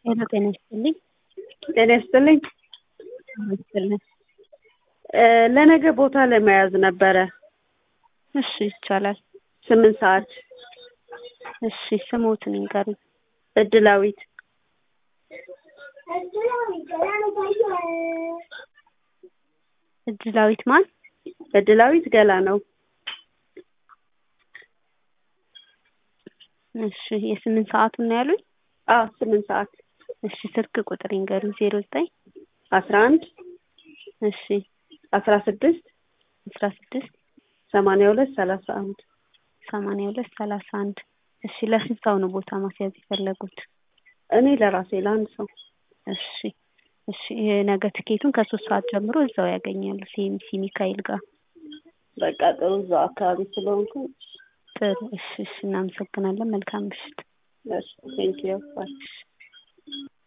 ሄሎ ጤና ይስጥልኝ። ጤና ይስጥልኝ። ይስጥልኝ። ለነገ ቦታ ለመያዝ ነበረ እሺ ይቻላል። ስምንት ሰዓት እሺ ስሞትን ይንገሩኝ። እድላዊት እድላዊት ማን? እድላዊት ገላ ነው። እሺ የስምንት ሰዓቱን ነው ያሉኝ? አዎ ስምንት ሰዓት እሺ ስልክ ቁጥር ይንገሩኝ። ዜሮ ዘጠኝ አስራ አንድ እሺ አስራ ስድስት አስራ ስድስት ሰማንያ ሁለት ሰላሳ አንድ ሰማንያ ሁለት ሰላሳ አንድ እሺ ለስንት ሰው ነው ቦታ ማስያዝ የፈለጉት? እኔ ለራሴ ለአንድ ሰው እሺ እሺ የነገ ትኬቱን ከሶስት ሰዓት ጀምሮ እዛው ያገኛሉ ሲኤምሲ ሚካኤል ጋር። በቃ ጥሩ እዛው አካባቢ ስለሆንኩ ጥሩ እሺ እሺ እናመሰግናለን። መልካም ምሽት። እሺ ቴንኪዩ ባይ